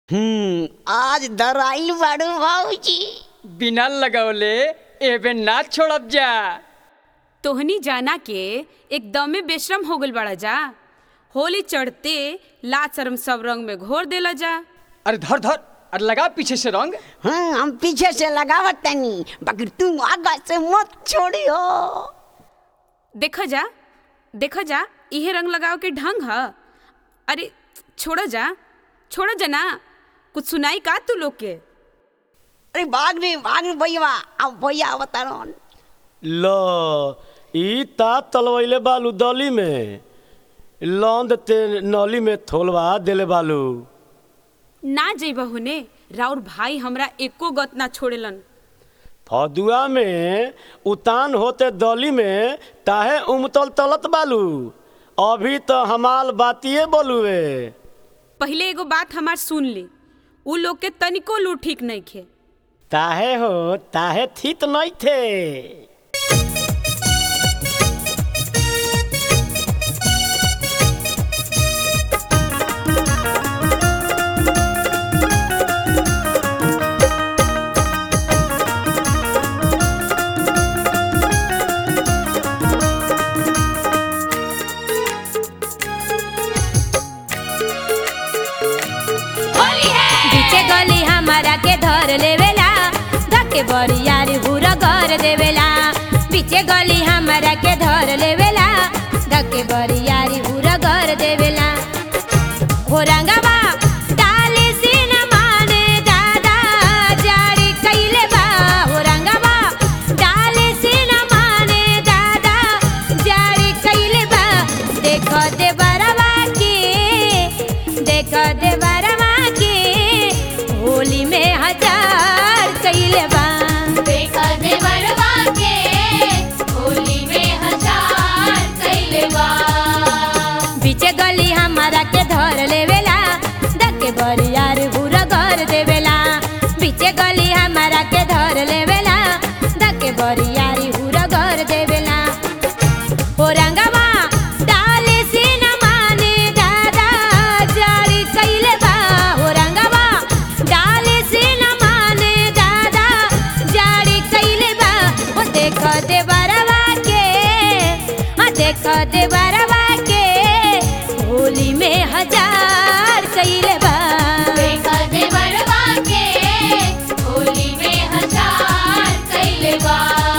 हम्म आज दराइल बाड़ू भाऊजी बिना लगवले एबे ना छोड़ब जा तोहनी जाना के एकदमे बेशरम हो गल बड़ा जा होली चढ़ते लाज शर्म सब रंग में घोर देला जा अरे धर धर अरे लगा पीछे से रंग हाँ हम पीछे से लगावत तनी बाकी तुम आगा से मत छोड़ियो देखा जा देखा जा इहे रंग लगाव के ढंग ह अरे छोड़ा जा छोड़ा जा ना कुछ सुनाई का तू लोग के अरे भाग रे भाग रे भैया अब भैया अवतरण ल ई ता तलवैले बालू दली में लौंद ते नली में थोलवा देले बालू ना जइबा होने राउर भाई हमरा एको गत ना छोड़ेलन फदुआ में उतान होते दली में ताहे उमतल तलत बालू अभी तो हमाल बातिए बोलुए पहले एगो बात हमार सुन ली उ लोग के तनिको लू ठीक नहीं खे ताहे हो ताहे थित नहीं थे बीचे गली हमारा के धर लेवेला धके बरियारी बुरा कर देवेला बीचे गली हमारा के धर लेवेला धके बरियारी बुरा कर देवेला हो रंगवा डाले से न माने दादा जारी कइले बा हो रंगवा डाले से न माने दादा जारी कइले बा देखो दे बरवा के देखो दे बरवा के होली में हजार कइले बा देखा देवरवा के होली में हजार कइले बा बीचे गली हमारा के धर लेवेला धके बरियार बुरा कर देवेला बीचे गली हमारा के धर लेवेला धके बरियारी बुरा कर देवेला हो रंगवा डाले से न माने दादा जारी कइले बा हो रंगवा डाले से न माने दादा जारी कइले बा ओ देख दे बरवा के आ देख दे बरवा के होली में हजार कइले बा देखा देवरवा के होली में हजार कइले बा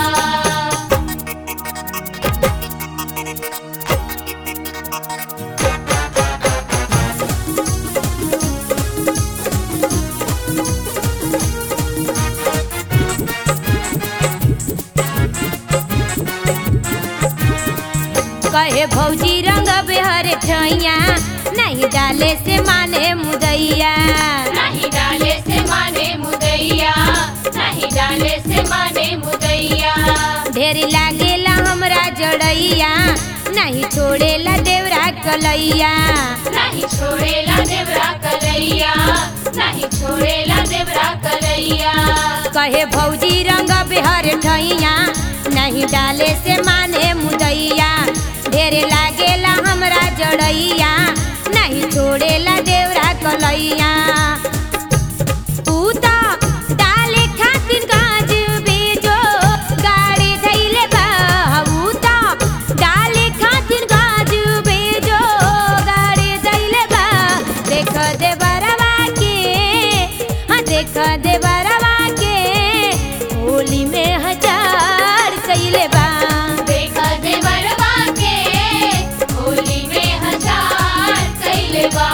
कहे भौजी रंग बेहर ठैया नहीं डाले से माने मुदैया नहीं डाले से माने मुदैया नहीं डाले से माने मुदैया ढेर लागेला हमरा जड़ैया नहीं छोड़ेला देवरा कलैया नहीं छोड़ेला देवरा कलैया नहीं छोड़ेला देवरा कलैया कहे भौजी रंग बेहर ठैया नहीं डाले से माने मुदैया ढेर लागेला हमरा जड़ैया नहीं छोड़ेला देवरा कलैया तू तो डाले खातिर गाज बेजो गाड़ी धैले बा ऊ तो डाले खातिर गाज बेजो गाड़ी धैले बा देख दे बरवा के हाँ देख दे बरवा के होली में हजार कइले बा देखा देवरवा के होली में हजार कइले बा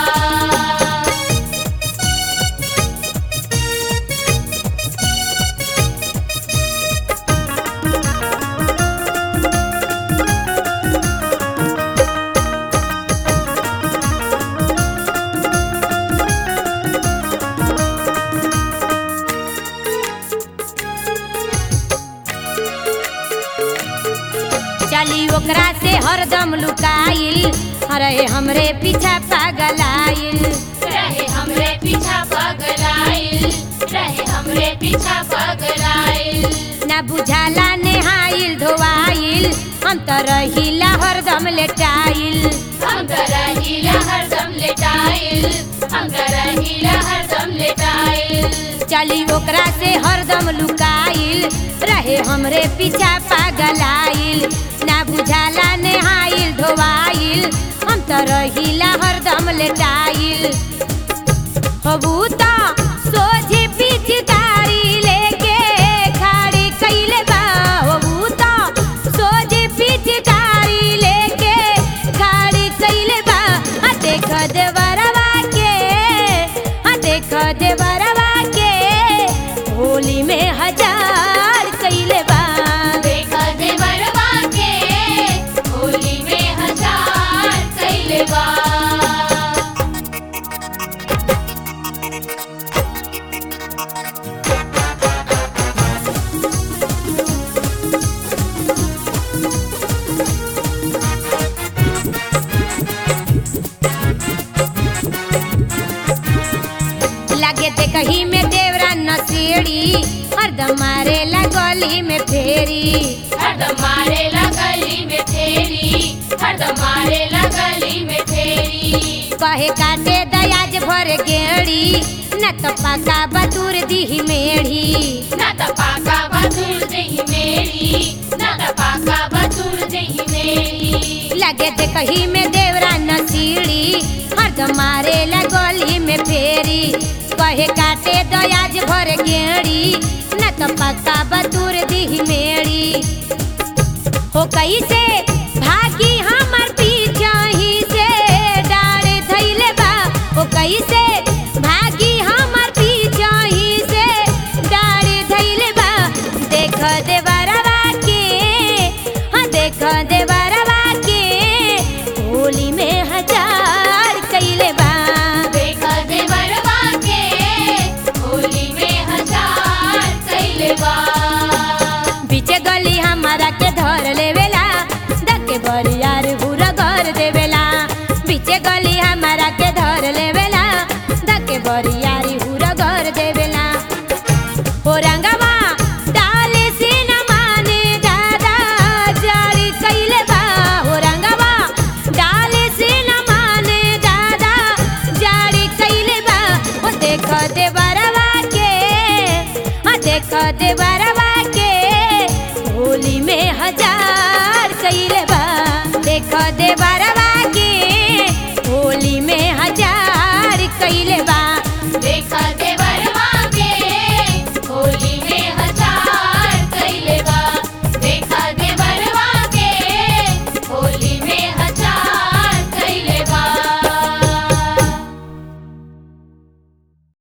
चली ओकरा से हरदम लुकाइल अरे हमरे पीछा पागलाइल रहे हमरे पीछा पगलाइल रहे हमरे पीछा पगलाइल ना बुझाला नेहाइल धोवाइल हम तो रहिला हरदम लेटाइल हम तो रहिला हरदम लेटाइल हम तो रहिला हरदम चली ओकरा से हरदम लुकाइल रहे हमरे पीछा पागलाइल ना बुझाला नेहाइल धोवाइल हम त रहिला हरदम लेटाइल हबूता सोझे पिचकारी लेके खाड़ी कइले बा हबूता सोझे पिचकारी लेके खाड़ी कइले बा आ देख देवरवा के आ देख देवरवा के होली में हजार कइले बा देखा देवरवा के होली में हजार कैले बा लगे ते कहीं में देवरा नसीड़ी हरदम मारे गली में फेरी हरदम मारे गली में फेरी हरदम मारे गली में फेरी कहे काटे दयाज भर गेड़ी न तो पका बतूर दी मेढ़ी ना त पाका बतूर दही मेरी ना त पाका बतूर दही मेरी लगे ते कहीं में देवरा नसीड़ी हरदम मारे गली में फेरी कहे काटे दयाज भर गेड़ी न तो पका बतूर दी मेढ़ी हो कैसे भागी हमर पीछा ही से डारे धैले बा हो कैसे भागी हमर पीछा ही से डारे धैले बा देख दे बरवा के हाँ देख दे बरवा के होली में हजार कैले बा देखा देवरवा के होली में हजार कैले बा बीचे गली हमारा के धर लेवेला धके बरियार बुरा घर देवेला बीचे गली हमारा के धर लेवेला धके बरियारी बुरा घर देवेला हो रंगवा डाले से न माने दादा जारी कैले बा हो रंगवा डाले से न माने दादा जारी कैले बा हो देख दे बरवा के हाँ देख दे बरवा के होली में हजार कैले बा देख दे बरवा